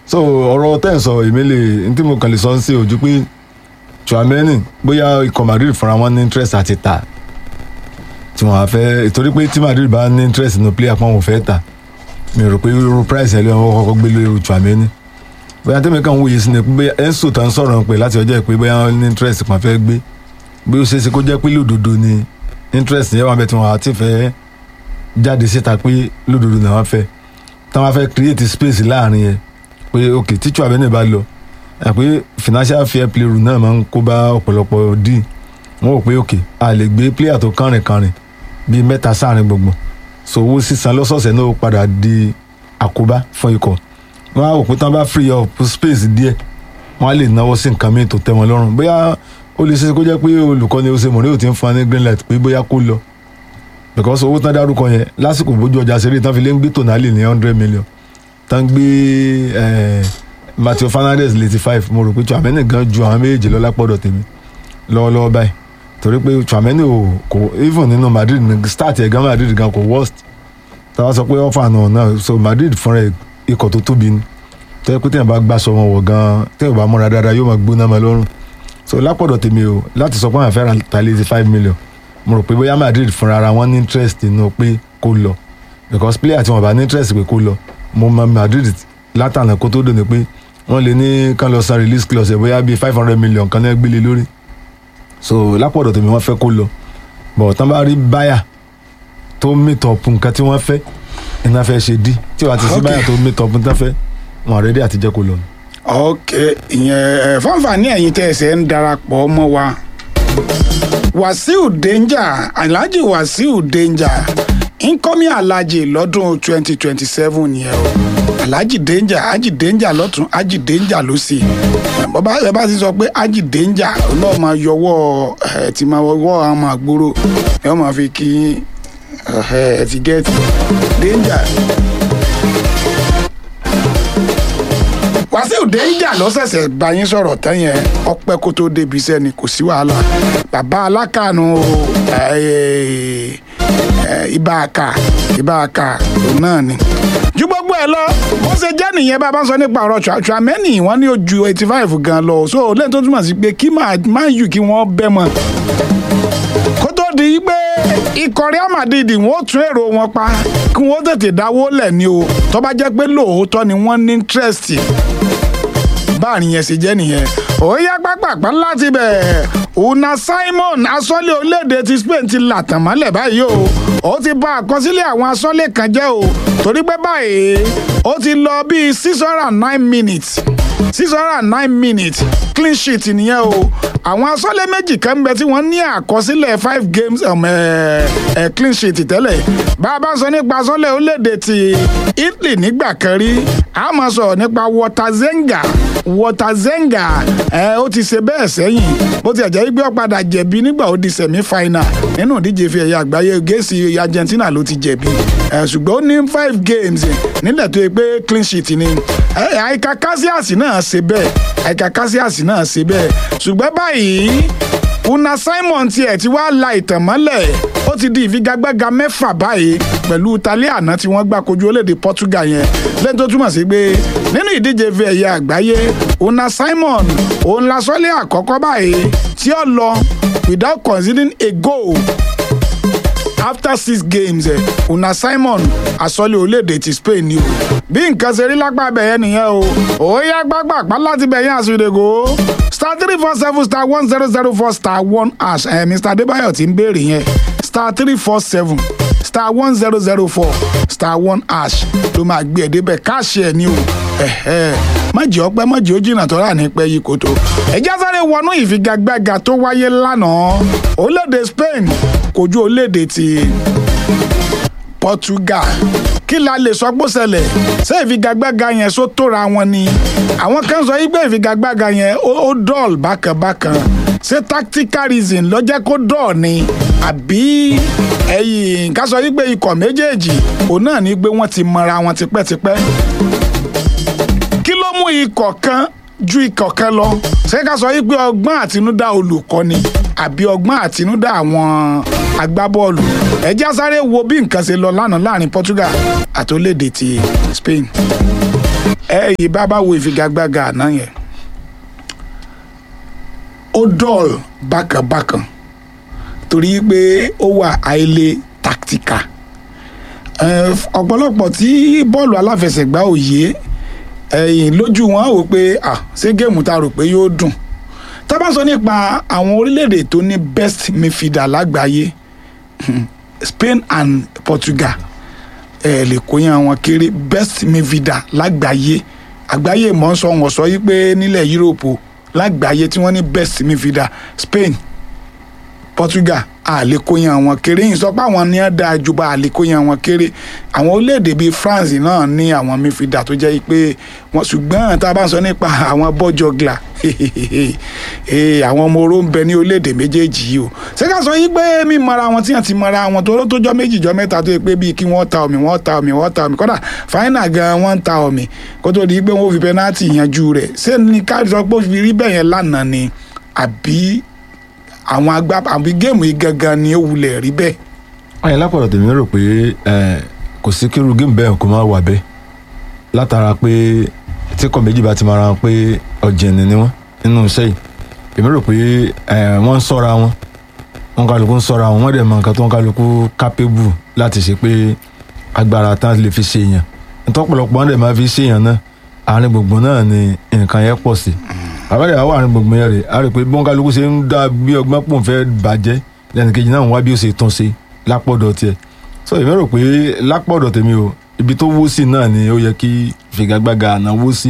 so ọ̀rọ̀ tẹ́ ẹ̀ sọ èmi lè n tí mo kàn lè sọ ń ṣe ojú pé Tchouaméni bóyá ikọ̀ Madrid fúnra wọn ní interest àti tà tí wọ́n á fẹ́ torí pé tí Madrid bá ní interest nínú player pọ́n wọn ò fẹ́ tà mi rò pé irú price ẹ̀ lóyún wọn kọ́kọ́ gbé lórí Tchouaméni bóyá tẹ́mi kàn wòye sí ni pé Enzo tó ń sọ̀rọ̀ pé láti ọjọ́ ìpè bóyá wọn ní interest kan fẹ́ gbé bí ó ṣe é ṣe kó jẹ́ pé lódodo ni interest yẹn wà bẹ́ẹ̀ tí wọ́n á ti fẹ́ jáde síta pé lódodo náà wọ́n fẹ́ tí wọ́n fẹ́ create space láàrin yẹn pé ok tí Tchouaméni bá lọ ẹ pé financial fair play rule náà máa ń kó bá ọ̀pọ̀lọpọ̀ dín wọ́n rò pé ok a lè gbé player tó kánrin kánrin bíi mẹ́ta sáàrin gbogbo so owó sísan lọ́sọ̀ọ̀sẹ̀ náà ó padà di àkóbá fún ikọ̀ wọ́n á rò pé tí wọ́n bá free up space díẹ̀ wọ́n á lè náwó sí nǹkan míì tó tẹ́ wọn lọ́rùn bóyá ó lè ṣe kó jẹ́ pé olùkọ́ni ó ṣe mọ̀rẹ́ ò ti ń fún wa ní green light pé bóyá kó lọ because owó tán dárúkọ yẹn lásìkò bójú ọjà ṣeré tán fi lé ń gbé tonali ní hundred million tán gbé eh, Matthew Fernandes létí five mo rò pé Tchouaméni gan ju àwọn méjèèjì lọ lápọ̀dọ̀ tèmi lọ́wọ́lọ́wọ́ báyìí torí pé Tchouaméni ò kò even nínú Madrid ní start ẹ̀ gan Madrid gan kò worst táwa sọ pé ọ̀fà náà náà so Madrid fúnra ẹ̀ ikọ̀ tó tóbi ni tẹ́lẹ̀ pé téèyàn bá gbàsọ wọn wọ̀ gan téèyàn bá múra dáadáa yóò máa gbóná mọ́ lọ́rùn so lápọ̀dọ̀ tèmi o láti sọ pé àwọn afẹ́ràn ta létí five million mo rò pé bóyá Madrid fúnra ara wọn ní interest nínú pé kó lọ because player tí wọn bá ní interest pé kó lọ mo mọ Madrid látànà kó tó dòní pé wọ́n lè ní kán lọ san release clause ẹ̀ bóyá bíi five hundred million kan náà gbélé lórí so lápọ̀dọ̀ tèmi wọ́n fẹ́ kó lọ bọ̀ tán bá rí báyà tó meet up nǹkan tí wọ́n fẹ́ iná fẹ́ ṣe dí tí wàá ti sí Okay. báyà tó meet up nǹkan fẹ́ wọn àrẹ́dí àti jẹ́ kó lọ. ok ìyẹn ẹ fáǹfààní ẹ̀yin tẹ́ ẹsẹ̀ ń darapọ̀ mọ́ wa wàsíù danger alhaji wàsíù danger incoming alhaji lọ́dún twenty twenty seven yẹn o alhaji danger haji danger lọ́tún haji danger lọ́sì bọ́bá ẹ bá ti sọ pé haji danger náà máa yọwọ́ ẹ ti máa wọ́ àwọn máa gbòòrò ẹ máa fi kí ẹ ẹ ti gẹ́ẹ̀tì danger. wàsíù déńjà lọ́sẹ̀sẹ̀ bá yín sọ̀rọ̀ tán yẹn ọpẹ́ kó tó débi iṣẹ́ ni kò sí wàhálà bàbá alákàánú ibà àkà ibà àkà òun náà ni. ju gbogbo ẹ lọ bó ṣe jẹ́ nìyẹn bá a bá sọ nípa ọ̀rọ̀ Tchouaméni wọ́n ní ó ju eighty five gan lọ so lẹ́yìn tó túmọ̀ sí pé kí máa yù kí wọ́n bẹ́ mọ́ kó tó di pé ikọ̀ Real Madrid wọ́n ó tún èrò wọn pa kí wọ́n tètè dáwó lẹ̀ ní o tó bá jẹ́ pé lóòótọ́ ni wọ́n ní interest báàrin yẹn ṣe jẹ́ nìyẹn ó yá pápápá láti bẹ̀ una Simon asọ́lé orílẹ̀-èdè ti Spain ti làtàn mọ́lẹ̀ báyìí o ó ti bà àkọsílẹ̀ àwọn asọ́lé kan jẹ́ o torí pé báyìí ó ti lọ bíi six hundred and nine minutes six hundred and nine minutes clean sheet nìyẹn o àwọn asọ́lé méjì kan ń bẹ tí wọ́n ní àkọsílẹ̀ five games um, eh, eh, clean sheet tẹ́lẹ̀ bá a bá sọ nípa asọ́lé orílẹ̀-èdè ti Italy nígbà kan rí a máa sọ̀rọ̀ nípa Watazenga Watazenga ẹ ó ti ṣe bẹ́ẹ̀ sẹ́yìn bó ti ẹ̀jẹ̀ gbé ọ̀padà jẹ̀bi nígbà ó di semi final nínú ìdíje fi ẹ̀yà àgbáyé gẹ̀ẹ́sì Argentina ló ti jẹ̀bi ẹ̀ ṣùgbọ́n ó ní five games nílẹ̀ tó yẹ pé clean sheet ni àìka Casillas náà ṣe bẹ́ẹ̀ àìka Casillas náà ṣe bẹ́ẹ̀ ṣùgbọ́n báyìí una Simon tiẹ̀ ti wá la ìtàn mọ́lẹ̀ ó ti di ìfigagbága mẹ́fà báyìí pẹ̀lú Italy àná tí wọ́n gbá kojú orílẹ̀-èdè Portugal yẹn lẹ́yìn tó túmọ̀ sí pé nínú ìdíje fi ẹ̀yà àgbáyé una Simon òun la sọ́lé àkọ́kọ́ báyìí tí ó lọ without conceding a goal after six games eh, una Simon asọ́lé orílẹ̀-èdè ti Spain ni o bí nǹkan ṣe rí lápá bẹ̀yẹn nìyẹn o ó yá gbàgbàgbà láti bẹ̀yẹn àsìrègò star three four seven star one zero zero four star one hash eh, Mr Adébáyọ̀ ti ń béèrè yẹn star three four seven star one zero zero four star one hash ló máa gbé ẹ̀ débẹ̀ káàṣì ẹ̀ ní o mọ̀jì ọpẹ́ mọ̀jì ó jìnnà tó rà ní pẹ́ yìí kò tó. ẹ̀jẹ̀ sáré wọnú ìfigagbága tó wáyé lánàá orílẹ̀-èdè Spain kojú orílẹ̀-èdè ti Portugal kí la lè sọ pé ó ṣẹlẹ̀ ṣé ìfigagbága yẹn só tóra wọn ni àwọn kan sọ yí pé ìfigagbága yẹn ó dọ́ọ̀l bákanbákan ṣé tactical reason ló jẹ́ kó dọ́ọ̀ ni àbí ẹ̀yìn ká sọ yí pé ikọ̀ méjèèjì òun náà ní pé wọ́n ti mọra wọn tipẹ́tipẹ́ kí ló mú ikọ̀ kan ju ikọ̀ kan lọ ṣé ká sọ yí pé ọgbọ́n àtinúdá olùkọ́ni àbí ọgbọ́n àtinúdá àwọn agbábọ́ọ̀lù ẹjẹ́ sáré wo bí nǹkan ṣe lọ lánàá láàrin Portugal àti orílẹ̀-èdè ti Spain. ẹ yìí bá bá wo ìfigagbága àná yẹn ó dọ̀l bákànbákàn torí pé ó wà àìlè tactical Ẹ, ọ̀pọ̀lọpọ̀ tí bọ́ọ̀lù aláfẹsẹ̀gbá ò yé ẹ̀yìn lójú wọn á wò pé ah ṣé géèmù tá a rò pé yóò dùn tá a bá sọ nípa àwọn orílẹ̀-èdè tó ní best midfielder lágbàáyé Spain and Portugal ẹ lè kó yan wọn kéré best midfielder lágbàáyé àgbáyé mọ̀ ń sọ wọ́n sọ yí pé nílẹ̀ Yúróòpù lágbàáyé tí wọ́n ní best midfielder Spain Portugal àlékóyan wọn kéré yìí sọ pé àwọn ní dáa ju bá àlékóyan wọn kéré àwọn orílẹ̀-èdè bíi France náà ní àwọn midfielder tó jẹ́ pé wọ́n ṣùgbọ́n tá a bá ń sọ nípa àwọn bọ́jọ̀gla àwọn ọmọ oró ń bẹ ní orílẹ̀-èdè méjèèjì yìí o ṣé ká sọ yí pé mímọra wọn tí wọ́n ti mọra wọn tó tó jọ méjì jọ mẹ́ta tó yẹ pé bíi kí wọ́n ta omi wọ́n ta omi wọ́n ta omi kódà fáínà gan wọ́n ń ta omi kó tó di pé wọ́n fi pẹ́nátì yanjú rẹ̀ ṣé ní ká sọ pé ó fi rí bẹ́ẹ̀ yẹn lánàá ni àbí àwọn agbá àbí géèmù yìí gangan ni ó wulẹ̀ rí bẹ́ẹ̀. ayé lápọ̀lọ̀ tèmi rò pé ẹ, kò sí kírú géèmù bẹ́ẹ̀ kó má wà bẹ́ẹ̀ látara pé tí kò méjì bá ti máa ra wọn pé ọ̀jẹ̀ni ni wọ́n nínú iṣẹ́ yìí èmi rò pé ẹ, wọ́n ń sọ́ra wọn wọn kálukú ń sọ́ra wọn wọ́n dẹ̀ mọ nǹkan tó ń kálukú capable láti ṣe pé agbára tán lè fi ṣe èèyàn ntọ́pọ̀lọpọ̀ wọn dẹ̀ máa fi ṣe èèyàn náà àárín gbùngbùn náà ni nǹkan yẹn pọ̀ sí àbẹ̀rẹ̀ àwọn àárín gbùngbùn yẹn rè á rí i pé bí wọn kálukú ṣe ń dá bí ọgbọ́n pò ń fẹ́ bàjẹ́ lẹ́nu kejì náà ń wá bí ó ṣe tún ṣe lápọ̀dọ̀ tiẹ̀ so èmi rò pé lápọ̀dọ̀ tèmi o ibi tó wó sí náà ni ó yẹ kí figagbága àná wó sí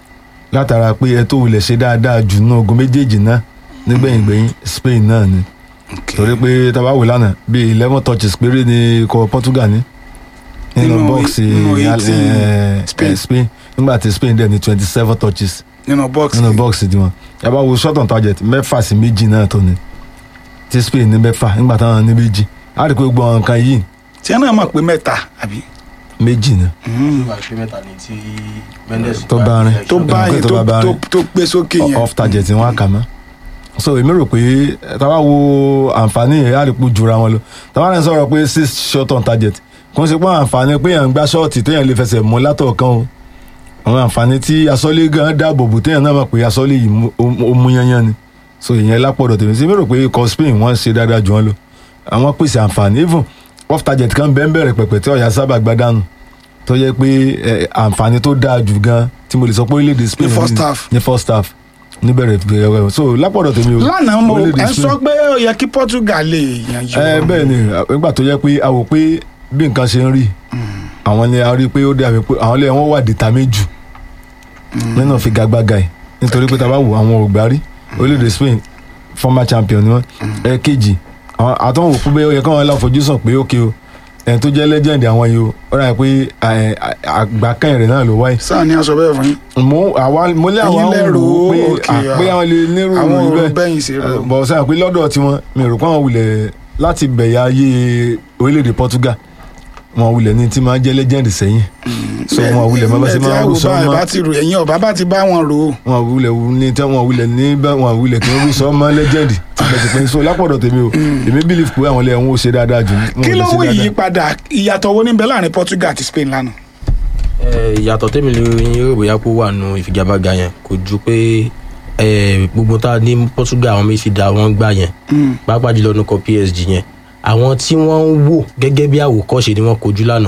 látara pé ẹ tó wulẹ̀ ṣe dáadáa jù náà ogun méjèèjì náà nígbẹ̀yìngbẹ̀yìn Spain náà ni torí pé tábà wò lánàá bíi eleven touches péré ni ikọ̀ Portugal ní nínú Nínú- bọ́ọ̀sì nínú eh, 18 eh, Spain. Spain nígbà tí Spain dẹ̀ ní twenty seven touches nínú bọ́ọ̀sì nínú bọ́ọ̀sì tiwọn yàrá wo short on target mẹ́fà sí méjì náà tó ní tí Spain ní mẹ́fà nígbà táwọn ní méjì á rí i pé gbogbo àwọn nǹkan yìí tí wọn náà mọ̀ pé mẹ́ta àbí. méjì ni ìgbà pé mẹ́ta ni tí Mendes Tó bá rìn. tó bá Nǹkan yẹn tó tó bá bá tó rìn. tó gbé sókè yẹn. off target wọn á kà mọ́ so èmi rò pé táwa wo àǹfààní yẹn á rí pé jura wọn lọ táwa rẹ̀ ń sọ̀rọ̀ pé six short on target kò ń ṣe pé àǹfààní pé yẹn ń gbá ṣọ́ọ̀tì téèyàn lè fẹsẹ̀ mú látọ̀ọ̀kan o àwọn àǹfààní tí asọ́lé gan dáàbò bò téèyàn náà mọ̀ pé asọ́lé yìí mú- ó ó mú yányán ni so ìyẹn lápọ̀dọ̀ tèmi sí mi rò pé ikọ̀ Spain wọ́n ṣe dáadáa jù wọ́n lọ àwọn pèsè àǹfààní even off target kan bẹ́ẹ̀ bẹ̀rẹ̀ pẹ̀pẹ̀ tí ọ̀yà sábà gbá dànù tó yẹ pé ẹ, àǹfààní tó dáa jù gan tí mo lè sọ pé orílẹ̀-èdè Spain Ní first ní- half. ní first half níbẹ̀rẹ̀ ìbẹ̀rẹ̀ so lápọ̀dọ̀ tèmi o lánàá mo orílẹ̀-èdè ẹ sọ Spain- pé ó yẹ kí Portugal lè yanjú. ẹ bẹ́ẹ̀ ni nígbà tó yẹ pé a wò pé bí nǹkan ṣe ń rí àwọn ni a rí pé ó dàbí pé àwọn ilé wọn wà determined jù nínú figagbága yìí nítorí pé tá a bá wò àwọn ògbárí orílẹ̀-èdè Spain former champion ni wọ́n ẹ̀ẹ́kejì àwọn àtọ́wò pé bẹ́ẹ̀ ó yẹ káwọn láfojúsùn pé ókè o ẹni tó jẹ́ legend àwọn yìí o ó rà pé ẹ, àgbà kẹ́yìn rẹ̀ náà ló wáyé sáà ni a sọ bẹ́ẹ̀ fún yín. mo àwa mo lé àwọn Ẹ̀yin lẹ rò rò ó, ó pé okay, à, pé àwọn lè nírú àwọn ìròyìn òrò bẹ́ẹ̀ bẹ́yìn sí rò. bọ̀ sẹ́yìn pé lọ́dọ̀ tiwọn mi rò pé àwọn wulẹ̀ láti bẹ̀yà ayé orílẹ̀-èdè Portugal wọn wulẹ̀ ní tí máa jẹ́ legend sẹ́yìn so wọn wulẹ̀ máa bá ṣe máa rú sọ bá mọ́ bá ti rò ẹ̀yin ọ̀bá bá ti bá wọn rò ó. wọn wulẹ̀ ní tí wọn wulẹ̀ ní bá wọn wulẹ̀ kí wọ́n rú sọ mọ́ legend tipẹ́tipẹ́ so lápọ̀dọ̀ tèmi o èmi believe pé àwọn ilẹ̀ wọn ò ṣe dáadáa jù wọn ò kí lè ló ṣe mú dáadáa. ìyípadà ìyàtọ̀ wo níbẹ̀ láàrin Portugal àti Spain lánàá. Eh, ìyàtọ̀ tèmi lè yín rò bóyá kó wà nù ìfigagbága yẹn kò ju pé eh, gbogbo tá a ní Portugal àwọn méjì dá wọn gbà yẹn pàápàá jùlọ nukọ PSG yẹn àwọn tí wọ́n ń wò gẹ́gẹ́ bí àwòkọ́ṣe ni wọ́n kojú lánàá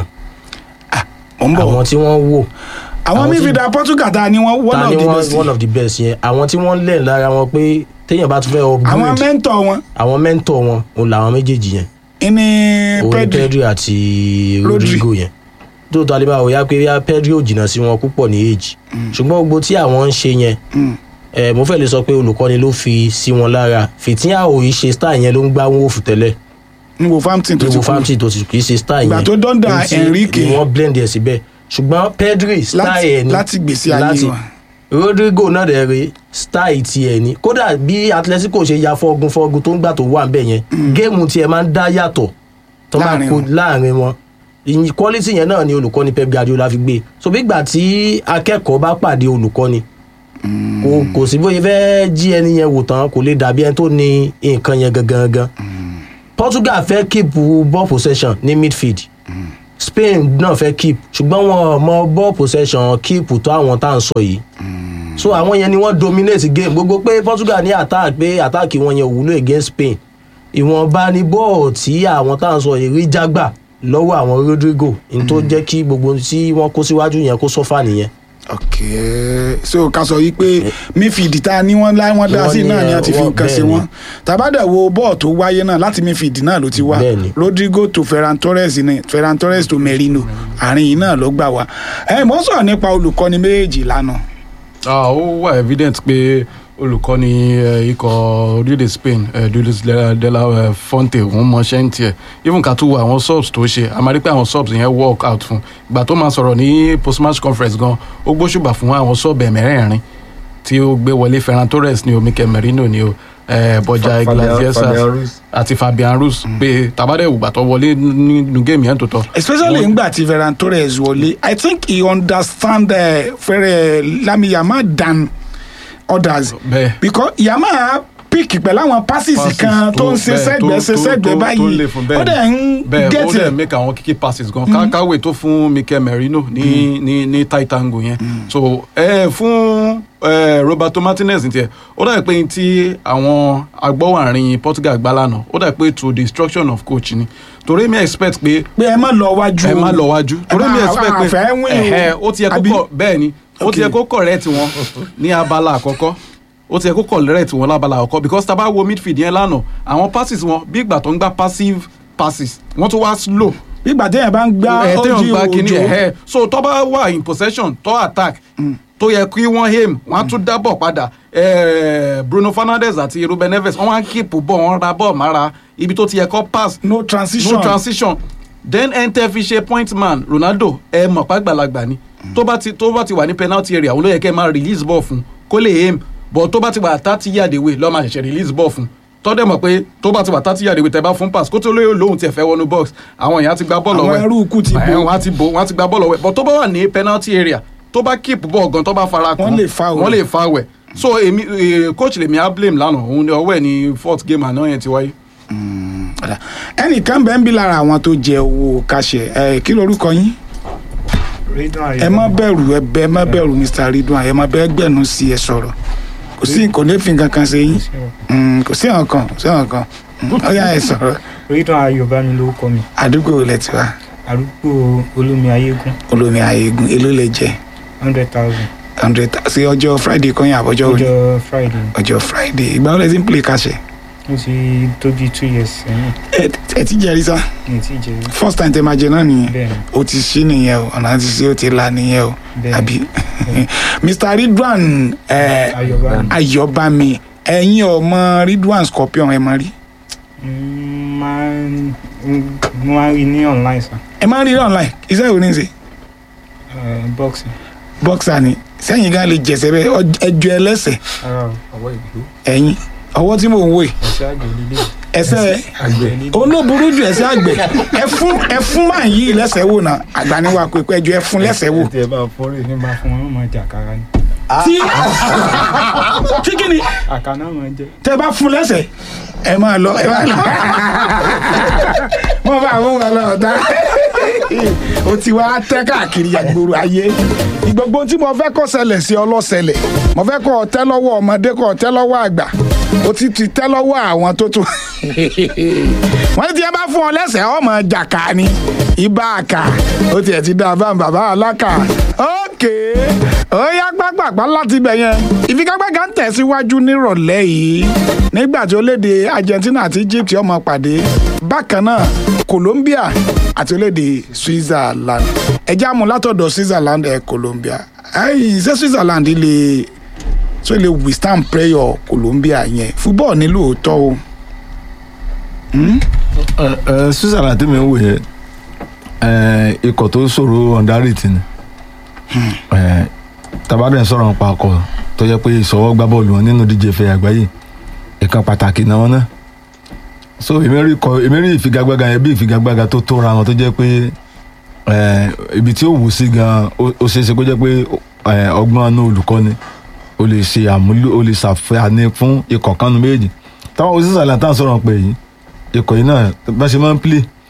mo ń bọ̀ àwọn tí wọ́n wò àwọn àwọn tí- midfielder Portugal ta ni wọ́n one ta of ni the wọ́n best one of the best yẹn àwọn tí wọ́n lẹ̀ lára wọn pé téèyàn bá tún fẹ́ àwọn upgrade mẹ́ńtọ̀ wọn àwọn mẹ́ńtọ̀ wọn òun làwọn méjèèjì yẹn ní òun Pedri Pedri àti Rodri. Rodrigo yẹn tó tó alẹ́ bá wò yá pé yá Pedri ò jìnnà sí wọn púpọ̀ ní age ṣùgbọ́n gbogbo tí àwọn ń ṣe yẹn Mm. ẹ mo fẹ́ lè sọ pé olùkọ́ni ló fi sí wọn lára fìtíhà òyì ṣe style yẹn ló ń gbá wọn òfù tẹ́lẹ̀ ní Wolverhampton tó ti ìwò kú famty tó ti kì í ṣe style yẹn Ìgbà tó dọ́ndà Ní ti- Enrique. ni wọ́n blend ẹ̀ síbẹ̀ ṣùgbọ́n Pedri style láti ẹ̀ ni láti gbèsè ayé láti- wọn. Rodrigo náà dẹ̀ rí style tiẹ̀ ni kódà bí Atletico ṣe ya fọ́gun fọ́gun tó ń gbà tó wà ń bẹ̀ yẹn géèmù tiẹ̀ máa ń dá yàtọ̀ tó máa Láàrin kó wọn. láàrin wọn ìyìn quality yẹn náà ni olùkọ́ni Pep Guardiola fi gbé so bí ìgbà tí akẹ́kọ̀ọ́ bá pàdé olùkọ́ni kò kò sí bóyá fẹ́ jí ẹni yẹn wò tán kò lè dàbí ẹni tó ní nǹkan yẹn gangan gan Portugal fẹ́ keep ball possession ní midfield Spain náà fẹ́ keep ṣùgbọ́n wọn ò mọ ball possession keep tó àwọn tá à ń sọ yìí so àwọn yẹn ni wọ́n dominate game gbogbo pé Portugal ní attack pé attack wọn yẹn ò wúlò against Spain ìwọ̀nba ni bọ́ọ̀ tí àwọn tá à ń sọ yìí rí jágbà lọ́wọ́ àwọn Rodrigo n tó jẹ́ kí gbogbo tí wọ́n kó síwájú yẹn kó sọ́fà nìyẹn. ok so ká sọ yìí pé midfield ta ni wọ́n lá wọ́n dá Wọ́n sí ní, náà ni wọ́n ti fi wọ́n- nǹkan ṣe bẹ́ẹ̀ ni. wọ́n tàbádà wo bọ́ọ̀ tó wáyé náà láti midfield náà ló ti wá Bẹ́ẹ̀ ni. Rodrigo to Ferran Torres ni Ferran Torres to Merino àárín yìí náà ló gbà wá ẹ mọ̀ sọ̀rọ̀ nípa olùkọ́ni méjèèjì lánàá Ah, ó wà evident pé olùkọ́ni eh, ikọ̀ orílẹ̀-èdè Spain eh, Luis de de la eh, Fonte òun mọṣẹ́ ń tiẹ̀ even ká tó wo àwọn subs tó ṣe a máa rí pé àwọn subs yẹn work out fún ìgbà tó máa sọ̀rọ̀ ní post match conference gan ó gbóṣùbà fún àwọn sub ẹ̀mẹ́rẹ̀ẹ̀rin tí ó gbé wọlé Ferran Torres ni o Mikel Merino ni o eh, Borja Iglesias àti Fabian Ruiz pé tabadẹ ìgbà tó wọlé nínú géèmù yẹn tó tọ́ especially Wọ́n- ngbà tí Ferran Torres wọlé I think he understand uh, fẹ́rẹ̀ Lami Yamal than others bẹ́ẹ̀ because Yamal pick pẹ̀lú àwọn passes Passes kan tó ń tó- ṣe bẹ́ẹ̀, sẹ́gbẹ̀ẹ́ tó- ṣe tó- sẹ́gbẹ̀ẹ́ tó- tó báyìí lè fún bẹ́ẹ̀ ó ni. dẹ̀ ń bẹ́ẹ̀ ó get dẹ̀ it make àwọn kiki passes gan ká káwé tó fún Mikel Merino ní ní ní tight angle yẹn so ẹ fún ẹ Roberto Martinez ní tiẹ̀ ó dà pé tí àwọn agbọ́wàrin Portugal gbá lánàá ó dà pé to the instruction of coach ni torí mi expect pé pé ẹ má lọ wájú ẹ má lọ wájú torí mi má- expect a- a fẹ́ pé win o. ẹ̀hẹ́, ó ti yẹ kó Àbí? kọ bẹ́ẹ̀ ni ó ti Okay. yẹ kó correct wọn ní abala àkọ́kọ́ ó ti yẹ kó correct wọn lábala àkọ́kọ́ because tá a bá wo midfield yẹn lánàá àwọn passes wọn bí ìgbà tó ń gbá passive passes wọ́n tún wá slow nígbà téèyàn bá ń gbá ẹ téèyàn ojú gba kínní òjò ẹ̀hẹ́ so tó bá wà in possession tó attack tó yẹ kí wọ́n aim wọ́n á tún dábọ̀ padà Eh, Bruno Fernandes àti Ruben Neves wọ́n á keep ball wọ́n ra ball mára ibi tó ti yẹ kó pass no transition no transition then enter fi ṣe point man Ronaldo ẹ mọ̀ pàgbàlagbà ni tó bá ti tó bá ti wà ní penalty area òun ló yẹ kẹ́ ẹ máa release ball fún kó lè aim but tó bá ti wà thirty yard away lọ́ọ́ máa ṣẹ̀ṣẹ̀ release ball fún tọ́dẹ̀ mọ̀ pé tó bá ti wà thirty yard away tẹ́ bá fún pass kó tó lóye lóhùn tiẹ̀ fẹ́ wọnú box àwọn èèyàn á ti gba bọ́ọ̀lù Àwọn ọwọ́ ẹ̀. ẹrú ikú ti Ẹ̀, bò. wọ́n á ti bò wọ́n á ti gba bọ́ọ̀lù ọwọ́ ẹ̀. but tó bá wà ní penalty area tó bá keep ball gan tó bá fara kan Wọ́n lè foul wọ́n ẹ̀. lè foul ẹ̀ so èmi eh, coach lèmi á blame lánàá òun ni ọwọ́ ẹ̀ ní fourth game àná yẹn ti wáyé. Ọ̀dà. ẹnìkan bẹ́ẹ̀ ń bí lára àwọn tó jẹ owó kàṣẹ ẹ kí lorúkọ yín ẹ má bẹ̀rù ẹ bẹ ẹ má bẹ̀rù Mr. Ridwan ẹ má bẹ́ẹ̀ gbẹ̀nu sí ẹ sọ̀rọ̀ kò sí kò ní fi nǹkan kan ṣe yín Mm, kò sí nǹkan kò sí nǹkan ó yá ẹ sọ̀rọ̀ Ridwan Ayọ̀bá ni lórúkọ mi àdúgbò ilẹ̀ tiwa àdúgbò olómi ayégún olómi àyègùn èló lè jẹ hundred thousand hundred sí ọjọ́ Friday kan yẹn àbọ̀jọ́ òní ọjọ́ Friday ọjọ́ Friday ìgbà wo lẹ ti ń play kàṣẹ mo ti tó bíi two years sẹ́yìn ẹ ẹ ti jẹ́rìí sá mi ò tí ì jẹ́ rí first time tẹ máa jẹ náà nìyẹn bẹ́ẹ̀ ni o ti ṣí nìyẹn o ọ̀nà ti ṣí o ti la nìyẹn o Bẹ́ẹ̀. àbí Mr. Ridwan ẹ Ayọ̀bá ni Ayọ̀bámi ẹ̀yin ọmọ Ridwan Scorpion ẹ máa rí Mm, máa ń mo máa ń rí ní online sa ẹ máa rí rí online iṣẹ́ ìwé ní ṣe Eh, boxing boxer ni sẹ́yìn gan lè jẹ̀sẹ̀ bẹ́ẹ̀ ọ- ẹjọ́ ẹlẹ́sẹ̀ ara o ọwọ́ ìgbó ẹ̀yin ọwọ́ tí mò ń wò yìí ẹ̀ṣẹ́ àgbẹ̀ lílé ẹsẹ̀ àgbẹ̀ lílé òun ló burú jù ẹsẹ̀ àgbẹ̀ ẹ fún ẹ fún máa yí lẹ́sẹ̀ wò náà àgbà ni wà pé pé ẹjọ́ ẹ fún lẹ́sẹ̀ wò tí ẹ bá fọ́rẹ́ ní bá fún wọn wọn máa jẹ àkàrà ni tí tí kí ni àkàrà náà máa jẹ tẹ bá fún lẹ́sẹ̀ ẹ máa lọ ẹ máa lọ wọ́n bá àwọn ọmọ ọ̀dà o ti wá tẹ́ káàkiri àgbòrò ayé ìgbogbo tí mo fẹ́ kọ́ ṣẹlẹ̀ sí ọlọ́ṣẹlẹ̀ mo fẹ́ kọ́ ọ tẹ́ lọ́wọ́ ọmọdé kọ́ ọ tẹ́ lọ́wọ́ àgbà o ti ti tẹ́ lọ́wọ́ àwọn tó tó wọ́n ti ẹ bá fún ọ lẹ́sẹ̀ ọmọ jàkà ni ibà àkà ó tiẹ̀ ti dá bá bàbá alákà ókè ó yá gbàgbàgbà láti ibẹ̀ yẹn ìfigagbága ń tẹ̀síwájú nírọ̀lẹ́ yìí nígbà tí orílẹ̀-èdè Argentina àti Egypt ọmọ pàdé bákan náà Colombia àti orílẹ̀-èdè Switzerland ẹjẹ́ àmú látọ̀dọ̀ Switzerland ẹ̀ Colombia ẹ̀yìn ṣé Switzerland lè tó lè withstand prayer Colombia yẹn football ní lóòótọ́ o. Hmm? ẹ ẹ Switzerland tí mi ń wò yẹ ẹ ikọ̀ tó ṣòro ọ̀ndárìtì ni ẹ tabadẹ sọ̀rọ̀ nípa ọkọ̀ tó yẹ pé ìṣọwọ́ gbá bọ́ọ̀lù wọn nínú díje fẹ́ àgbáyé ìkan pàtàkì náà wọn náà so èmi rí kọ èmi rí ìfigagbága yẹn bí ìfigagbága tó tóra wọn tó jẹ́ pé ẹ ibi tí ó wù sí gan ó ó ṣeé ṣe kó jẹ́ pé ẹ ọgbọ́n inú olùkọ́ni ó lè ṣe àmúlò ó lè ṣàfihàn fún ikọ̀ kanu méjì táwọn Switzerland tá à ń sọ̀rọ̀ pé yìí ikọ̀ yìí náà bá ṣe máa ń play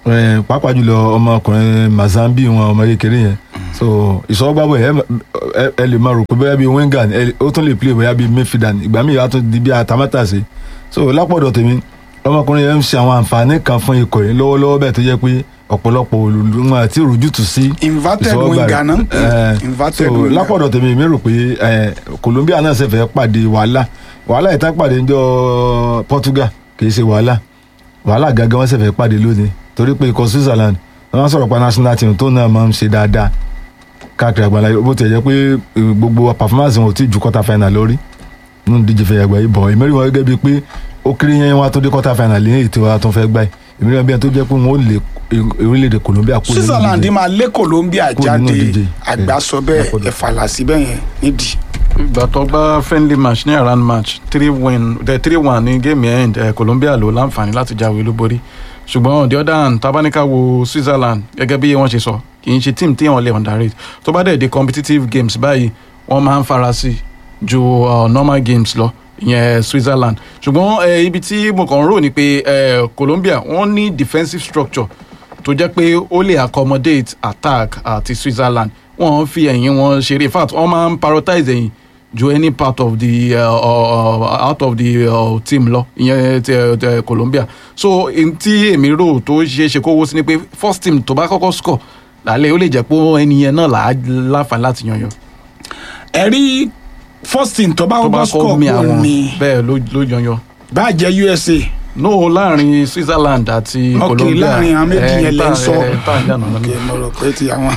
Eh, pàápàá jùlọ ọmọkùnrin mazambi wọn ọmọ kékeré yẹn so ìsọgbàbọ ẹ ẹ- ẹ lè máa rò pé bóyá bíi winger ni, ẹ- ó tún lè play bóyá bíi midfielder ni ìgbà míì á tún di bí atamátàsé so lápọ̀dọ̀ tèmi ọmọkùnrin yẹn ń ṣe àwọn àǹfààní kan fún ikọ̀ yìí lọ́wọ́lọ́wọ́ bẹ́ẹ̀ tó jẹ́ pé ọ̀pọ̀lọpọ̀ olùdókòwò àti ìrújútù sí inverted ìsọwọ́gbà winger rẹ̀. náà ń pè Eh, inverted so winger. lápọ̀dọ̀ tèmi mi rò pé eh, Colombia náà ṣe fẹ́ pàdé wàhálà wàhálà ìtàn pàdé ńjọ́ Portugal kì í ṣe wàhálà wàhálà gangan wọ́n ṣe fẹ́ pàdé lónìí torí pé ikọ̀ Switzerland wọ́n sọ̀rọ̀ pa national team tó náà máa ń ṣe dáadáa káàkiri àgbàlá bó tiẹ̀ jẹ́ pé eh, gbogbo performance wọn ò tí ì ju quarter final lórí nínú díje fẹ́ yàgbá yìí bọ̀ èmi rí wọn gẹ́gẹ́ bíi pé ó kéré yẹn wọn tó dé quarter final lẹ́yìn ètò wa tó fẹ́ gbá yìí èmi rí wọn bí ẹni tó jẹ́ pé wọn ò lè orílẹ̀-èdè Colombia kúrò nínú Switzerland díje. máa lé Colombia Kúrò nínú jáde ìdíje. àgbàsọ bẹ́ẹ̀ Lápọ̀dọ̀. ẹ̀fàlà síbẹ̀ yẹn nídìí. ìgbà tó gbá friendly match ní around match three win the three one ní game end eh, Colombia ló láǹfààní láti jáwé olúborí ṣùgbọ́n on the other hand tabanika wo Switzerland gẹ́gẹ́ bí wọ́n ṣe sọ kì í ṣe team tí wọ́n lè underrate tó bá dẹ̀ dé competitive games báyìí wọ́n máa ń fara sí ju uh, normal games lọ ìyẹn Switzerland ṣùgbọ́n eh, ibi tí mo kàn ń rò ni pé eh, Colombia wọ́n ní defensive structure tó jẹ́ pé ó lè accommodate attack àti Switzerland wọ́n fi ẹ̀yìn wọn ṣeré in fact wọ́n máa ń prioritize ẹ̀yìn ju any part of the uh, uh, out of the uh, team lọ ìyẹn ti uh, Colombia so n tí èmi rò tó ṣeé ṣe kó wó sí ni pé first team tó bá kọ́kọ́ score lálẹ́ ó lè jẹ́ pé ẹni yẹn náà là á láǹfààní láti yanyan ẹ̀rí first team tó bá tó bá kọ́kọ́ kọ́ score mi kò àwọn ní bẹ́ẹ̀ ló ló yanyan bá jẹ́ USA no láàrin Switzerland àti Ok, Colombia láàrin àwọn méjì eh, yẹn lẹ ń tá- sọ. eh, tá à ń jà nàná kí mo rò pé ti àwọn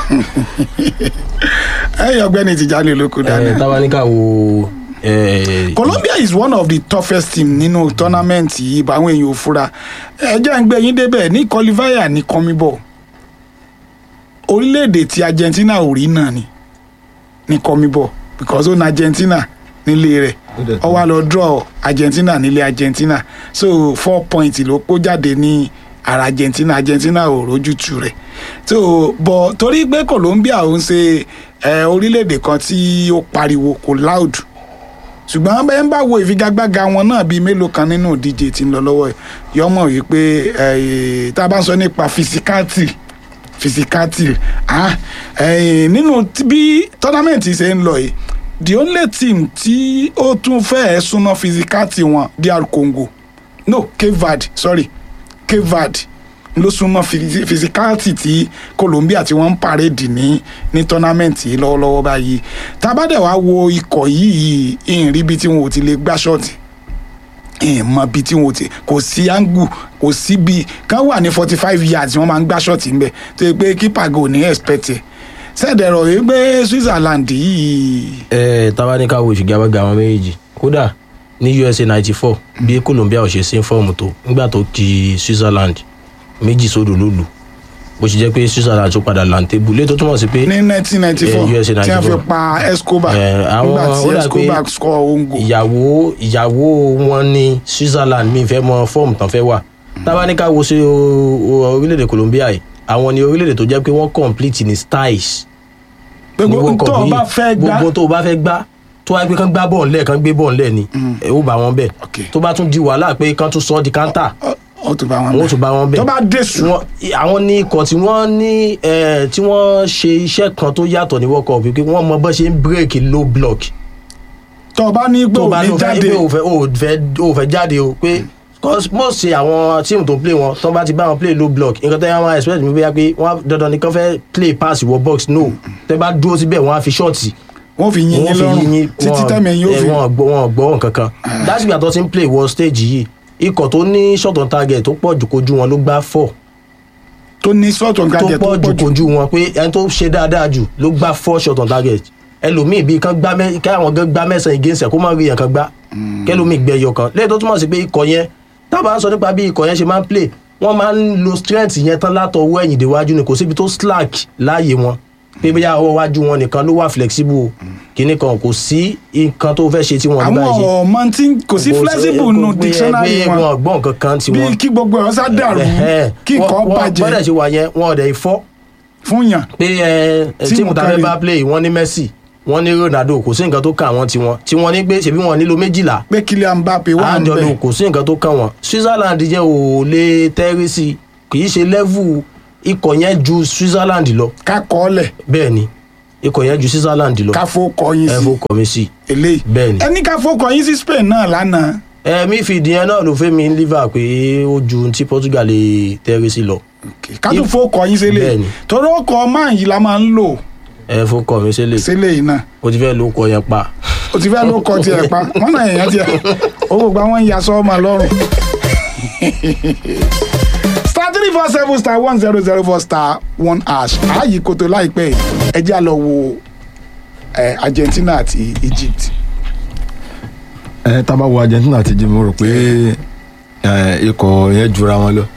ẹ̀yìn ọ̀gbẹ́ni Tijani olóko ẹ dáná. tábánikà wo ẹ, Colombia is one of the toughest team nínú tournament yìí bá àwọn èèyàn ò fura ẹ jẹ́ ń gbé yín débẹ̀ ní qualifier ní kọ́míbọ̀ orílẹ̀-èdè tí Argentina ò rí náà ni ní kọ́míbọ̀ because ó na Argentina nílé rẹ̀ Ó dẹ̀ ó wá lọ draw Argentina nílé Argentina so four points ló kó jáde ní ara Argentina Argentina ò rójútu rẹ̀ so bọ̀ torí pé Colombia ò ń ṣe ẹ, orílẹ̀-èdè kan tí ó pariwo kò loud ṣùgbọ́n bẹ́ẹ̀ ń bá wo ìfigagbága wọn náà bíi mélòó kan nínú ìdíje tí ń lọ lọ́wọ́ ẹ̀ yọmọ yìí pé eh, tá a bá ń sọ nípa fisikati fisikati ah, eh, nínú tí- bí tọ́námẹ́ǹtì ṣe ń lọ yìí the only team tí ó tún fẹ́ẹ́ súná fisikati wọn DR Congo no Cape Verde sorry Cape Verde ló súnmọ́ fisi- fisikálítì tí Colombia tí wọ́n ń pàrédì ní ní tọ́námẹ́ǹtì yìí lọ́wọ́lọ́wọ́ báyìí tábàdẹ̀ wá wo ikọ̀ yìí ìhìn rí bí tí wọn ò ti lè gbá ṣọ́ọ̀tì ìhìn mọ bí tí wọn ò ti kò sí áńgù kò sí bí kán wà ní forty five yards wọ́n máa ń gbá ṣọ́ọ̀tì ńbẹ tó yẹ pé kípa gò ní expect ẹ̀ sẹ́ẹ̀dẹ̀rọ̀ yìí pé Switzerland yìí ẹ tábánikà wo ìfigagbága àwọn méjèèjì kódà ní USA ninety four bí Colombia ò ṣe sí fọ́ọ̀mù tó nígbà tó ki Switzerland méjì sódò ló lù bó ṣe jẹ́ pé Switzerland tó padà làǹtẹ̀bù lé tó túmọ̀ sí pé ní nineteen ninety four Eh, USA tí wọ́n fi 94. pa Escobar Eh, àwọn- nígbà tí ó dà pé Escobar score ongo. ìyàwó ìyàwó wọn ní Switzerland mi fẹ́ mọ fọ́ọ̀mù tán fẹ́ wà tábánikà wo sí o- o- orílẹ̀-èdè Colombia yìí àwọn ni orílẹ̀-èdè tó jẹ́ pé wọ́n complete ní styles ní gbogbo World Cup tó o yìí. bá fẹ́ gbá gbogbo tó o bá fẹ́ gbá tó wáyé pé kán gbá bọ́ọ̀lù lẹ̀ kán gbé bọ́ọ̀lù lẹ̀ ni ẹ ó bá wọn bẹ̀ Ok. tó bá tún di wàhálà pé kán tún sọ ọ́ di kántà Ọ- ó tún bá wọn wọn ó tún bá wọn bẹ̀ tó bá dé sùn Wọ́n- àwọn ní ikọ̀ tí wọ́n ní eh, tí wọ́n ṣe iṣẹ́ kan tó yàtọ̀ ní World Cup pé wọ́n mọ bọ́ ṣe ń break low block tó o bá ní pé tó ò bá ní lọ fẹ́ jáde pé ò fẹ́ ò fẹ́ ò fẹ́ jáde o pé cause most ṣe àwọn tíìmù tó ń play wọn tó bá ti bá wọn play low block nǹkan tó yẹ wọn expect mi bóyá pé wọn dandan ni kán fẹ́ play pass wọ box no tẹ bá dúró síbẹ̀ wọn á fi ṣọ́ọ̀tì wọ́n fi yín yín wọ́n fi lọ́rùn yín títí tẹ́mi ẹ̀yìn ó fi wọn gbọ́ wọn gbọ́ kankan lásìkò àtọ́ ti ń play wọ stage yìí ikọ̀ tó ní shot on target tó pọ̀ jù kojú wọn ló gbá four tó ní sọ́ọ̀tún tó gàjẹ́ tó pọ̀ jù pọ̀ jù kojú wọn pé ẹni tó ṣe dáadáa jù ló gbá four shot on target ẹlòmíì bíi kan gbá mẹ káwọn gan gbá mẹ́sàn-án against ẹ̀ kó má rí yẹn kan gbá kẹlòmíì gbẹ ẹyọ kan lẹ́yìn tó túmọ̀ sí pé ikọ̀ yẹn tábà ń sọ nípa bí ikọ̀ yẹn ṣe máa ń play wọ́n máa ń lo strength yẹn tán látọwọ́ ẹ̀yìn déwájú ni kò síbi tó slack láàyè wọn pé bóyá ọwọ́ wájú wọn nìkan ló wà flexible o kìíní kan kò sí nǹkan tó fẹ́ ṣe tí wọ́n ní àwọn báyìí ṣe. ọmọ tí kò sí flexible nù dictionary wọn wọn gbọ́n kankan tí bí wọ́n kí gbogbo ẹ̀ sá dàrú kí nǹkan bọ́dẹ̀ bàjẹ́ ṣe wà yẹn wọn ọ̀dẹ̀ ìfọ́ fún yàn pé ẹ Tíìmù tíìmù tá a kan fẹ́ lè- bá play wọ́n ní Messi wọ́n ní Ronaldo kò sí nǹkan tó kàn wọ́n tiwọn tí wọ́n ní pé ṣèbí wọn nílò méjìlá pé Kylian Mbappe wà ń àjọlò bẹ̀ kò sí nǹkan tó kàn wọ́n Switzerland jẹ́ ò lè tẹ́rí sí kì í ṣe level ikọ̀ yẹn ju Switzerland lọ ká kọ́ ọ́lẹ̀ bẹ́ẹ̀ ni ikọ̀ yẹn ju Switzerland lọ ká fó kọ́ yín ẹ sí fò kọ́ mi sí eléyìí bẹ́ẹ̀ ni. ẹni ká fó kọ́ yín sí Spain náà lánàá ẹ midfield yẹn náà ló fẹ́ mi ń liver pé ó ju ohun tí Portugal lè tẹ́rí sí lọ ká tún fó kọ́ yín sílẹ̀ Bẹ́ẹ̀ ni. torí ọkọ̀ máa yìí la máa ń lò ẹ fò kọ́ mi sílẹ̀ sílẹ̀ yìí náà ó ti fẹ́ ló kọ yẹn pa o ti fẹ́ ló kọ tiẹ̀ pa wọ́n náà èèyàn tiẹ̀ ó gbogbo àwọn ń ya sọ́ọ́mà lọ́rùn. star three four seven star one zero zero four star one hash ààyè kòtò láìpẹ́ yìí ẹ jẹ́ à lọ wo eh, Argentina àti Egypt. ẹ tá a bá wo Argentina àti Egypt mo rò pé ẹ, ikọ̀ yẹn jura wọn lọ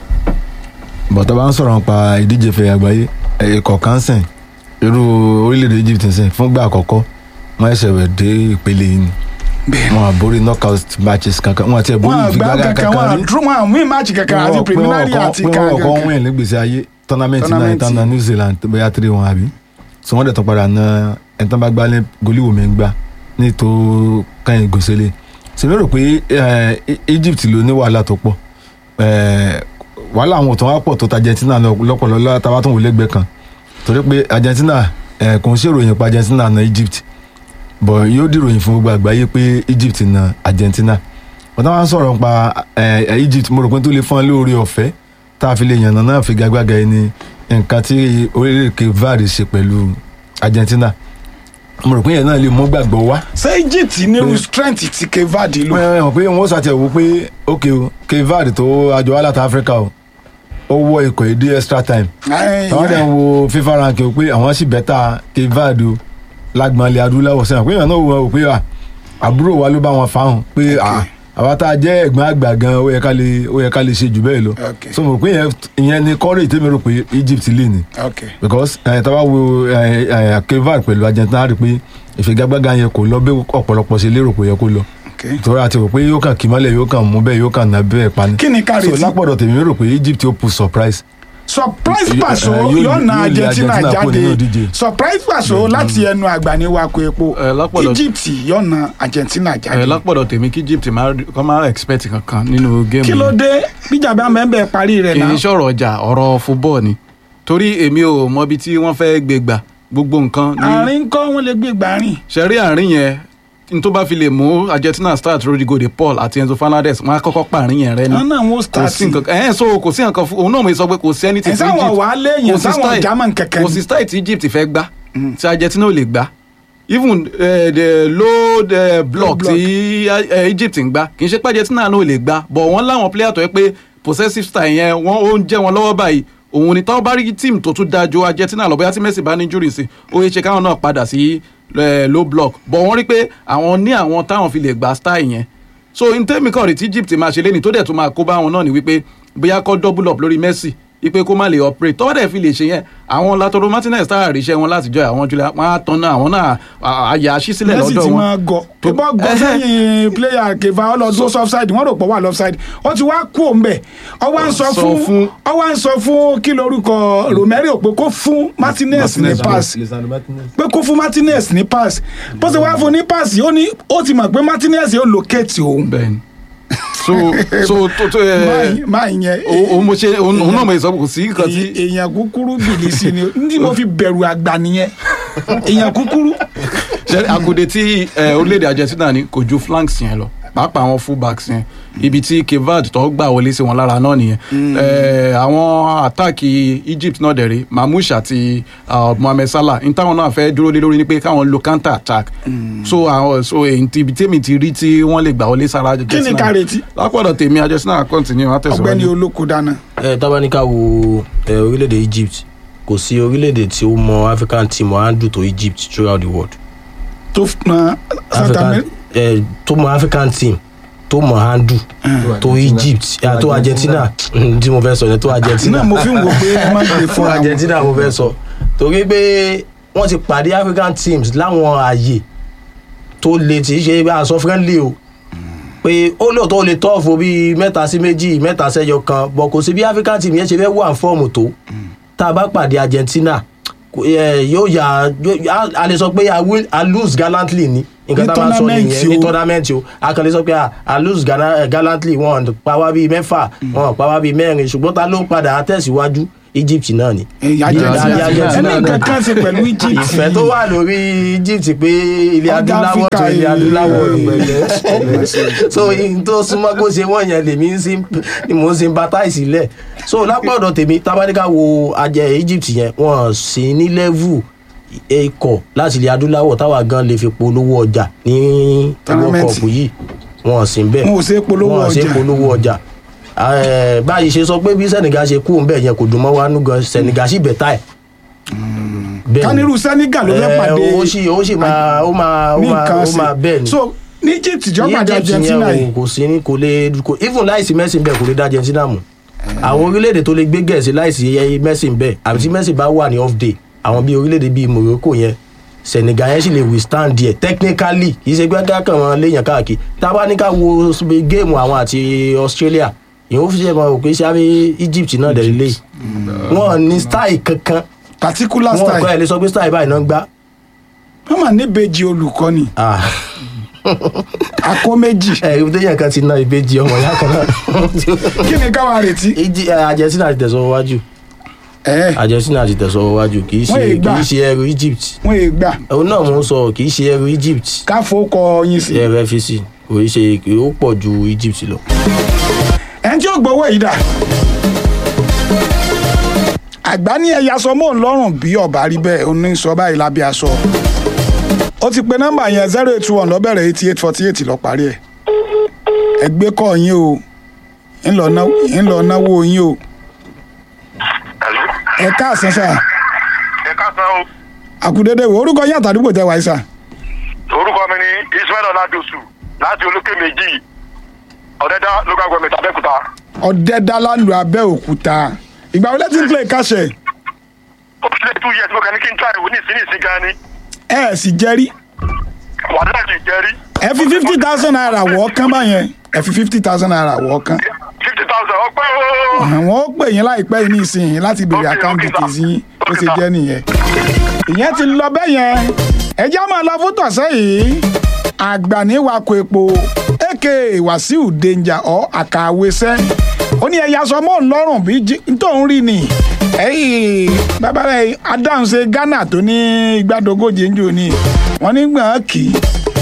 bọ̀tọ́ bá ń sọ̀rọ̀ nípa ìdíje fẹ̀ àgbáyé ẹ, ikọ̀ kan sìn irú orílẹ̀-èdè Egypt sìn fúngbà àkọ́kọ́ wọ́n ẹsẹ̀ rẹ̀ dé ìpele yìí ni bẹ́ẹ̀ wọn àborí knockout matches kankan wọn àti ẹ̀bùn wọn àgbà ìfigagbága kankan wọn kankan rí àdúró wọn àmú ìmáàcì kankan àti preliminary àti pé wọn kọ́ kankan. win nígbèsè ayé tournament náà Tournament. ìtàn náà New Zealand bóyá three one àbí so wọ́n dẹ̀ tún padà na ẹni tán bá gbá ní goliwoo mi ń gbá ní tó kẹ́yìn gòsèlè ṣe lérò pé eh, E- Egypt ló ní wàhálà tó pọ̀ Eh, wàhálà àwọn òtún wá pọ̀ tó ta Argentina lọ- lọ́pọ̀lọpọ̀ táwa tó wò lẹ́gbẹ̀ẹ́ kan torí pé Argentina eh, kò ń ṣèròyìn pa Argentina na Egypt bọ̀ yóò dìròyìn fún gbogbo àgbáyé pé Egypt na Argentina wọ́n táwọn ń sọ̀rọ̀ nípa eh, Egypt mo rò pé tó lè fọ́n lórí ọ̀fẹ́ tá a fi lè yànnà náà fi gagbága ẹni nǹkan tí orílẹ̀-èdè Cape Verde ṣe pẹ̀lú Argentina mo rò pé yẹn náà lè mú gbàgbọ́ wá ṣé Egypt nírú strength tí Kevadi lò. pé hàn pé wọ́n ṣàtẹ̀wò pé ok o Cape Verde tó àjọ wà láti Africa o ó wọ ikọ̀ èdè extra time Ẹ, àwọn dẹ̀ ń wo FIFA ranking o pé àwọn sì bẹ́tà Cape Verde o lágbọ̀nlé adúláwọ̀ sẹ́yìn pé èèyàn náà wò ó pé à, àbúrò wa ló bá wọn fáwọn pé à, àwa tá a jẹ́ ẹ̀gbọ́n àgbà gan ó yẹ ká lè ó yẹ ká lè ṣe jù bẹ́ẹ̀ lọ Okay. so mo rò pé ìyẹn- ìyẹn ni courage tèmi rò pé Egypt lè ní okay. because ẹ̀ tá a bá wo ẹ̀ ẹ̀ Cape Verde pẹ̀lú Argentina rí pé ìfigagbága yẹn kò lọ bí ọ̀pọ̀lọpọ̀ ṣe lérò pé ó yẹ kó lọ okay. torí àti rò pé yóò kàn kí mọ́lẹ̀ yóò kàn mú bẹ́ẹ̀ yóò kàn ná bẹ́ẹ̀ pani. kí ni ká so retí lápọ̀dọ̀ tèmi rò pé Egypt ó pu surprise. surprise Yóò- paso eh, yóò- yóò na yóò lé Argentina Argentina kúrò nínú jáde ìdíje. surprise paso láti ẹnu àgbà ní wako epo Eh, lápọ̀dọ̀- Egypt yóò na Argentina ẹ jáde lápọ̀dọ̀ tèmi kí Egypt máa rí- kọ́ máa expect kankan nínú géèmù kí ló yìí. dé bíjàmbá mẹ́ńbẹ́ parí rẹ̀ kì náà í ṣọ̀rọ̀ ọjà ọ̀rọ̀ football ni torí èmi ò mọbi tí wọ́n fẹ́ gbé gbà gbogbo nǹkan ní àárín kọ́ wọn lè gbé gbàrin ṣẹ̀rí àárín yẹn n tó bá fi lè mú Argentina start Rodrigo de Paul àti Enzo Fernandez wọn á kọ́kọ́ pààrin yẹn rẹ ni wọn náà wọn kò start sí nǹkan ẹ̀ so kò sí nǹkan fún òun náà mo sọ pé kò sí ẹni tí ẹ̀ sáwọn wàá léèyàn kò sí sáwọn style- German kankan kò sí style tí Egypt fẹ́ gbá tí Argentina ò lè gbá even uh, the low the block block. tí uh, Egypt ń gbá kì í ṣe pé Argentina náà ò lè gbá but wọ́n láwọn player tó yẹ pé possessive style yẹn wọ́n ó ń jẹ́ wọn lọ́wọ́ báyìí òun ni táwọn bá rí team tó tún dáa ju Argentina lọ bóyá tí Messi bá ní injury sí ó yẹ ṣe káwọn náà padà sí eh, low block but wọ́n rí pé àwọn ní àwọn táwọn fi lè gbá style yẹn so n tẹ́mi kàn rí tí Egypt máa ṣe lẹ́ni tó dẹ̀ tún máa kó bá wọn náà ni wípé bóyá kọ́ double up lórí Messi ipe kó má lè operate tọ́wọ́ dẹ̀ fi lè ṣe yẹn àwọn Lautaro Martinez tá a ríṣẹ́ wọn láti jọ àwọn Julian wọn á tán náà àwọn náà àyà àṣì sílẹ̀ Messi lọ́dọ̀ ti wọn. máa gọ tó Tó- bá gọ Ẹhẹ́. sẹ́yìn player keva ọlọ́dún offside wọ́n rò pọ̀ wà offside ó ti wá kú òun bẹ̀ ọ wá ń sọ Sọ fún fún- ọ wá ń sọ fún kí lorúkọ Romero pé kó fún Martinez ní Martinez pass pé kó fún Martinez ní pass bó ṣe wá fún ní pass ó ní ó ti mọ̀ pé Martinez yóò locate òun bẹ́ẹ̀ni so so tó tó ẹ máa yẹn òun mo ṣe òun òun náà mo sọ kò sí nǹkan tí èyí- èèyàn kúkúrú bìlì sí ni ní mo fi bẹ̀rù àgbà nìyẹn èèyàn kúkúrú ṣe àkùdé tí ẹ, orílẹ̀-èdè Argentina ní kò ju flanks yẹn lọ pàápàá àwọn fullbacks yẹn ibi tí kevad tó gbà wọlé sí wọn lára náà nìyẹn Ẹ, àwọn àtàkì Egypt náà dẹ̀rẹ̀ Mamouche àti uh, Mohamed Salah ní táwọn náà fẹ́ dúró lé lórí ni pé káwọn lo counter attack so àwọn so èyí tí ibi tèmi ti rí tí wọ́n lè gbà wọlé sára kí ni ká retí lápọ̀dọ̀ tèmi Argentina continue wọn ọ̀gbẹ́ni tẹ̀síwájú. olóko dáná ẹ tábánikà wo ẹ orílẹ̀-èdè Egypt kò sí orílẹ̀-èdè tí ó mọ African team handle tó Egypt throughout the world tó na South African America ẹ tó mọ African team tó mọ handle tó Egypt ẹ, tó Argentina tí mo fẹ́ sọ yẹn tó Argentina náà mo fi ń wo pé ẹ má gbé fún fún àwọn Argentina mo fẹ́ sọ torí pé wọ́n ti pàdé African teams láwọn ààyè tó le tí í ṣe bá a sọ friendly o pé ó lóòótọ́ ó lè tọ́ọ̀fù bíi mẹ́ta sí méjì mẹ́ta sẹ́yọ kan bọ̀ kò sí bí African team yẹn ṣe fẹ́ wà fọ́ọ̀mù tó tá a bá pàdé Argentina kò- ẹ, yóò yà yóò- a- a lè sọ pé a will- a lose gallantly ni nǹkan Ní tá a máa sọ tournament nìyẹn ní o. tournament o a kàn lè sọ pé a- a lose gana- eh, gallantly wọn pa wá bíi mẹ́fà wọn pa wá bíi mẹ́rin ṣùgbọ́n ta ló padà tẹ̀síwájú Egypt náà ni. ẹ̀yà Bí- Argentina bí Argentina ẹni náà. nǹkan kan ṣe pẹ̀lú Egypt ìfẹ́ tó wà lórí Egypt pé ilẹ̀ Ọ̀gá adúláwọ̀ tó Áfíríkà ilẹ̀ yìí. adúláwọ̀ ni so in tó súnmọ́ kó ṣe wọ́n yẹn lèmi ń sim- ni mò ń sympathize sílẹ̀ so lápá ọ̀dọ̀ tèmi tábánikà wo ajẹ́ Egypt yẹn wọ́n sì ní level ikọ̀ láti ilẹ̀ adúláwọ̀ táwa gan lè fi polówó ọjà ní World Tournament. Cup yìí wọ́n sì ń bẹ̀ Wọn ò ṣe polówó wọ́n ò ṣe ọjà. polówó ọjà Eh, báyìí ṣe sọ pé bí Senegal ṣe kú ń bẹ̀ yẹn kò dùn mọ́ wa nú gan Senegal sì bẹ̀ táì bẹ́ẹ̀ ni kánírù Senegal ló fẹ́ ẹ, pàdé ó sì ó sì máa ó máa ó ní máa nǹkan ó sí máa bẹ́ẹ̀ ni so ní Egypt jọ Ní pàdé Egypt Argentina yẹn yìí o, kò sí ní kò lè kò even láìsí Messi bẹ́ẹ̀ kò lè dá Argentina mú àwọn orílẹ̀-èdè tó lè gbé gẹ̀ẹ́sì láìsí ẹyẹ Messi bẹ́ẹ̀ àbí tí Messi bá wà ní off day àwọn bíi orílẹ̀-èdè bíi Morocco yẹn Senegal yẹn sì lè withstand díẹ̀ technically kì í ṣe pé kákan wọn léèyàn káàkiri tá a bá ní ká wo géèmù àwọn àti Australia ìyẹn ó fi ṣe mọ òpin sáré Egypt náà dẹ̀ lélẹ̀ wọn ní style kankan particular wọn kọ́ style ẹ̀ lè sọ pé style báyìí náà ń gbá wọ́n mà níbejì olùkọ́ni ah akó méjì ẹ ibi téèyàn kan ti ná ìbejì ọmọ ìyá kan náà kí ni káwa retí Ìjì- ẹ, Argentina ti tẹ̀sọ́ wájú ẹ Argentina ti tẹ̀sọ́ wájú kì í ṣe Wọ́n yìí kì gbà. í ṣe ẹrù Egypt wọ́n yé gbà òun náà mò ń sọ kì í ṣe ẹrù Egypt káfó kọ yín sí ẹrù FCC kò í ṣe kì ó pọ̀ ju Egypt lọ. ẹni tí ó gbowó yìí dà àgbá ní ẹ̀yà sọ mọ́ òun lọ́rùn bí ọ̀bá rí bẹ́ẹ̀ ó ní sọ báyìí lábẹ́ aṣọ ó ti pe nọ́mbà yẹn zero eight one lọ́bẹ̀rẹ̀ eighty eight forty eight lọ parí ẹ̀ ẹ gbé kọ́ yín o ńlọ ná- ńlọ náwó yín o Hello. ẹ káàsán sà ẹ káàsán o àkùdédé wo orúkọ yín àtàdúgbò tẹ wáyé sà orúkọ mi ni Ismail Oladosu láti olókè méjì ọ̀dẹ́dá local government Abẹ́òkúta ọ̀dẹ́dálánù abẹ́òkúta ìgbà wọlé tí ń play káṣẹ̀ ó ti lé two years mo kàn ní kí n try ìwò ní ìsín ìsín gan ni ẹ ẹ̀ sì jẹ́rí wàhálà ti jẹ́rí ẹ fi fifty thousand naira wọ́ kán báyẹn ẹ fi fifty thousand naira wọ́ kán fifty thousand ọpẹ́ o àwọn ó pè yín láìpẹ́ yìí nísìnyí láti béèrè Okay, àkáǹtì okay, sir. tèzí yín bó Okay, ṣe sir. jẹ́ nìyẹn. ìyẹn ti lọ bẹ́ẹ̀ yẹn ẹjẹ́ máa lọ fún tọ̀sẹ̀ yìí àgbàníwakọ̀ epo aka wàsíù danger ọ̀ àkàwésẹ́ ó ní ẹ̀yà sọ mọ́ òun lọ́rùn bí jí- tóun rí ni ẹ̀yìn bàbá rẹ̀ adáhùnṣe Ghana tó ní igbádogóje ń jò ní wọ́n ní gbọ̀n kì í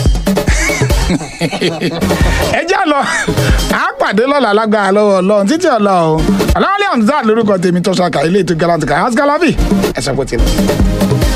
ẹ já lọ à á pàdé lọ́la lágbára lọ́wọ́ ọlọ́run títí ọ̀la o ọ̀làwálé hamzat lórúkọ tèmi tó ṣàkà ilé ètò galantica hasgalavi ẹ̀sẹ̀ pọ̀ tilẹ̀.